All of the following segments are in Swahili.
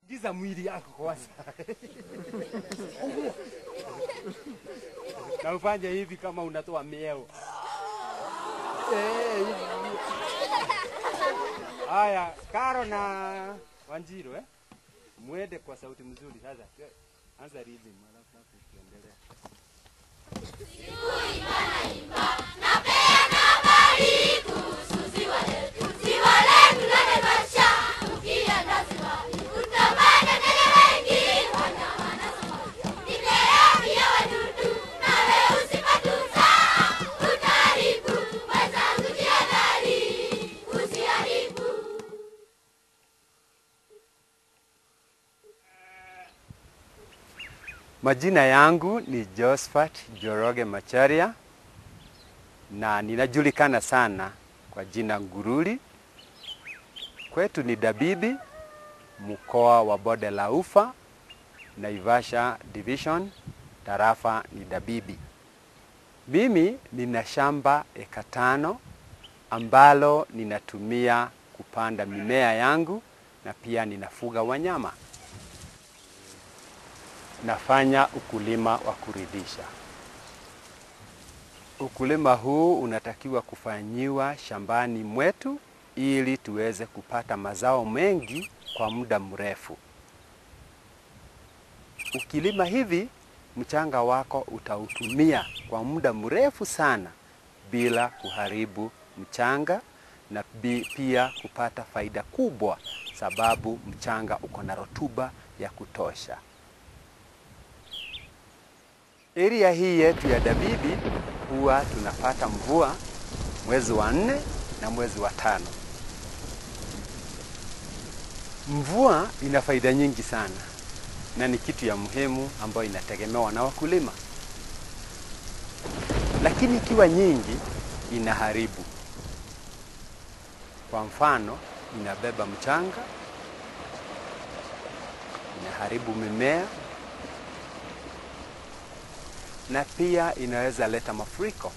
Giza mwili yako kwanza. na ufanye hivi kama unatoa mieo. Eh, hivi. Haya, Karo na Wanjiro eh? Mwende kwa sauti mzuri sasa. Anza rhythm alafu hapo tuendelea. Majina yangu ni Josephat Joroge Macharia na ninajulikana sana kwa jina Ngururi. Kwetu ni Dabibi, mkoa wa Bonde la Ufa, Naivasha Division, tarafa ni Dabibi. Mimi nina shamba eka tano ambalo ninatumia kupanda mimea yangu na pia ninafuga wanyama. Nafanya ukulima wa kuridhisha. Ukulima huu unatakiwa kufanyiwa shambani mwetu ili tuweze kupata mazao mengi kwa muda mrefu. Ukilima hivi, mchanga wako utautumia kwa muda mrefu sana bila kuharibu mchanga na bi- pia kupata faida kubwa, sababu mchanga uko na rotuba ya kutosha. Area hii yetu ya Dabibi huwa tunapata mvua mwezi wa nne na mwezi wa tano. Mvua ina faida nyingi sana na ni kitu ya muhimu ambayo inategemewa na wakulima, lakini ikiwa nyingi inaharibu. Kwa mfano, inabeba mchanga, inaharibu mimea na pia inaweza leta mafuriko.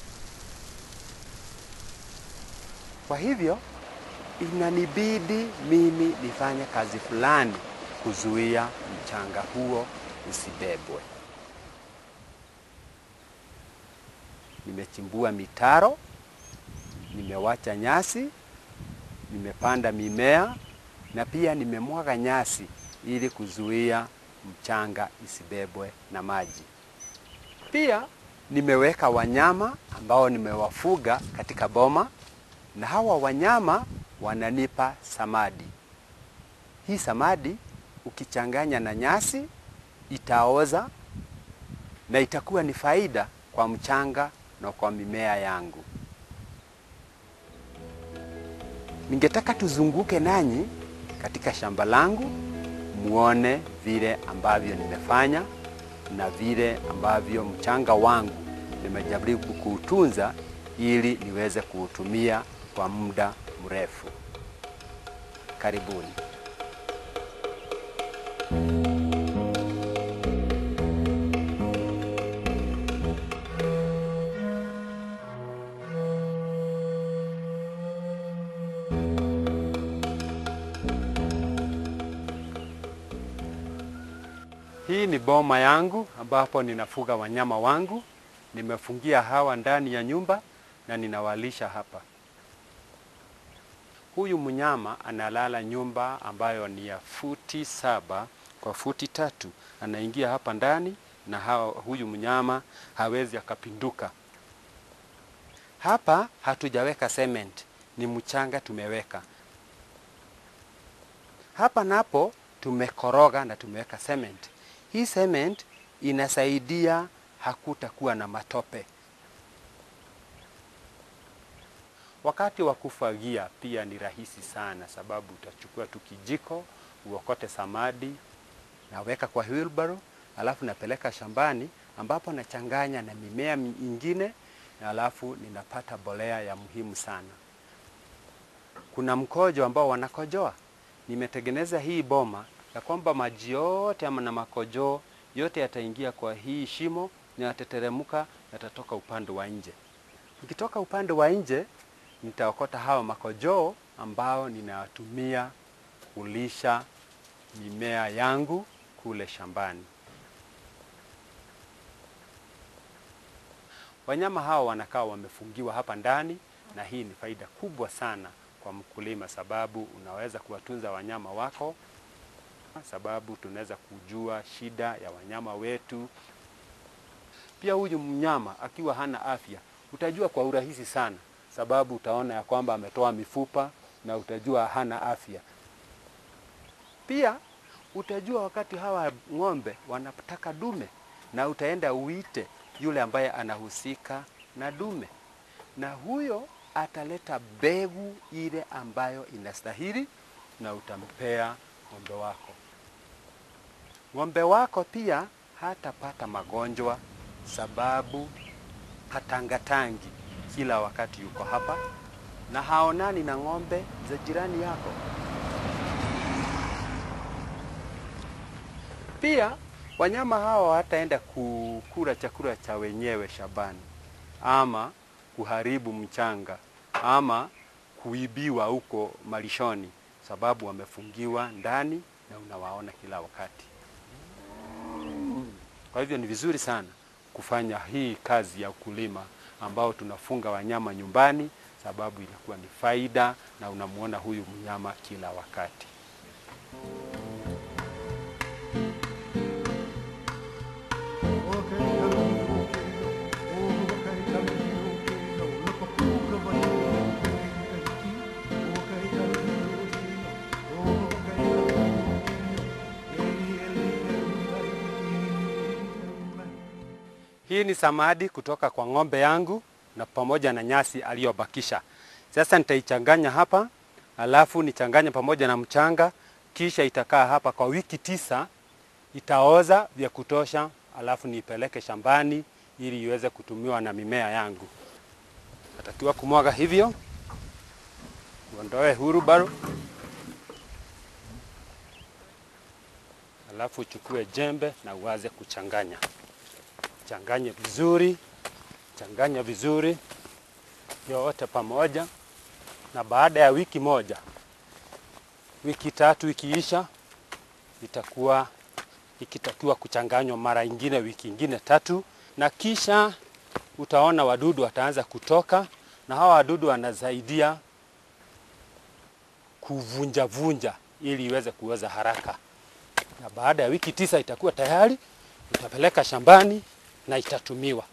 Kwa hivyo inanibidi mimi nifanye kazi fulani kuzuia mchanga huo usibebwe. Nimechimbua mitaro, nimewacha nyasi, nimepanda mimea na pia nimemwaga nyasi ili kuzuia mchanga isibebwe na maji. Pia nimeweka wanyama ambao nimewafuga katika boma, na hawa wanyama wananipa samadi. Hii samadi ukichanganya na nyasi itaoza na itakuwa ni faida kwa mchanga na kwa mimea yangu. Ningetaka tuzunguke nanyi katika shamba langu muone vile ambavyo nimefanya na vile ambavyo mchanga wangu nimejaribu kuutunza ili niweze kuutumia kwa muda mrefu. Karibuni. Hii ni boma yangu ambapo ninafuga wanyama wangu. Nimefungia hawa ndani ya nyumba na ninawalisha hapa. Huyu mnyama analala nyumba ambayo ni ya futi saba kwa futi tatu. Anaingia hapa ndani na hawa, huyu mnyama hawezi akapinduka. Hapa hatujaweka cement, ni mchanga tumeweka. Hapa napo tumekoroga na tumeweka cement. Hii cement inasaidia hakutakuwa na matope. Wakati wa kufagia pia ni rahisi sana, sababu utachukua tu kijiko uokote samadi, naweka kwa wheelbarrow, alafu napeleka shambani ambapo nachanganya na mimea mingine, na alafu ninapata bolea ya muhimu sana. Kuna mkojo ambao wanakojoa. Nimetengeneza hii boma ya kwamba maji yote ama na makojoo yote yataingia kwa hii shimo na yatateremka, yatatoka upande wa nje. Nikitoka upande wa nje, nitaokota hawa makojoo ambao ninawatumia kulisha mimea yangu kule shambani. Wanyama hawa wanakaa wamefungiwa hapa ndani, na hii ni faida kubwa sana kwa mkulima, sababu unaweza kuwatunza wanyama wako, sababu tunaweza kujua shida ya wanyama wetu. Pia huyu mnyama akiwa hana afya, utajua kwa urahisi sana, sababu utaona ya kwamba ametoa mifupa na utajua hana afya. Pia utajua wakati hawa ng'ombe wanataka dume, na utaenda uite yule ambaye anahusika na dume, na huyo ataleta mbegu ile ambayo inastahili, na utampea ng'ombe wako. Ng'ombe wako pia hatapata magonjwa, sababu hatangatangi kila wakati yuko hapa, na haonani na ng'ombe za jirani yako. Pia wanyama hawa hataenda kukula chakula cha wenyewe shambani, ama kuharibu mchanga, ama kuibiwa huko malishoni, sababu wamefungiwa ndani na unawaona kila wakati. Kwa hivyo ni vizuri sana kufanya hii kazi ya ukulima ambao tunafunga wanyama nyumbani, sababu inakuwa ni faida na unamuona huyu mnyama kila wakati. Hii ni samadi kutoka kwa ng'ombe yangu na pamoja na nyasi aliyobakisha. Sasa nitaichanganya hapa, alafu nichanganye pamoja na mchanga, kisha itakaa hapa kwa wiki tisa, itaoza vya kutosha, alafu niipeleke shambani ili iweze kutumiwa na mimea yangu. Natakiwa kumwaga hivyo, uondoe hurubaro, alafu uchukue jembe na uanze kuchanganya changanye vizuri, changanya vizuri yote pamoja, na baada ya wiki moja, wiki tatu ikiisha, itakuwa ikitakiwa kuchanganywa mara ingine, wiki ingine tatu, na kisha utaona wadudu wataanza kutoka, na hawa wadudu wanasaidia kuvunjavunja ili iweze kuoza haraka, na baada ya wiki tisa itakuwa tayari, utapeleka shambani na itatumiwa.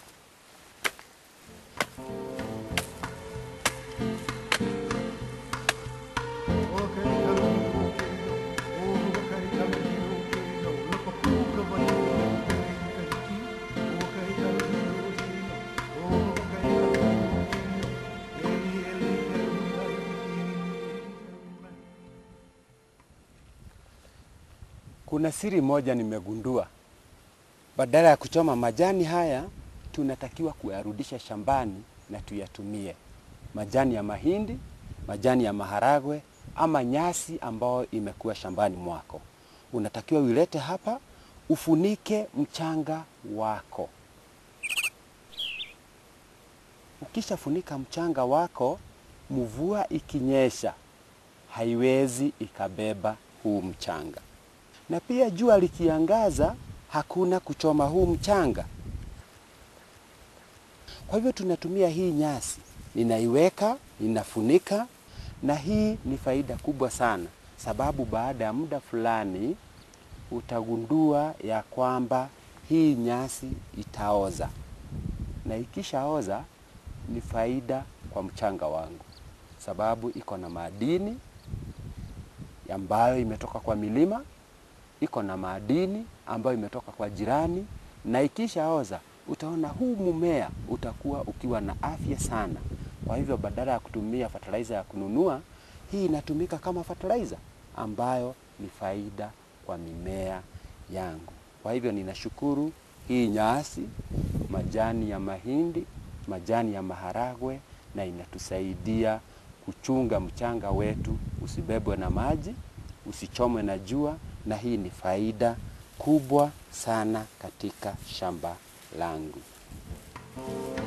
Kuna siri moja nimegundua. Badala ya kuchoma majani haya, tunatakiwa kuyarudisha shambani na tuyatumie. Majani ya mahindi, majani ya maharagwe ama nyasi ambayo imekuwa shambani mwako, unatakiwa uilete hapa, ufunike mchanga wako. Ukishafunika mchanga wako, mvua ikinyesha haiwezi ikabeba huu mchanga, na pia jua likiangaza hakuna kuchoma huu mchanga. Kwa hivyo tunatumia hii nyasi, ninaiweka, ninafunika, na hii ni faida kubwa sana, sababu baada ya muda fulani utagundua ya kwamba hii nyasi itaoza, na ikishaoza ni faida kwa mchanga wangu, sababu iko na madini ambayo imetoka kwa milima iko na madini ambayo imetoka kwa jirani, na ikishaoza utaona huu mmea utakuwa ukiwa na afya sana. Kwa hivyo badala ya kutumia fertilizer ya kununua, hii inatumika kama fertilizer ambayo ni faida kwa mimea yangu. Kwa hivyo ninashukuru hii nyasi, majani ya mahindi, majani ya maharagwe, na inatusaidia kuchunga mchanga wetu usibebwe na maji, usichomwe na jua na hii ni faida kubwa sana katika shamba langu.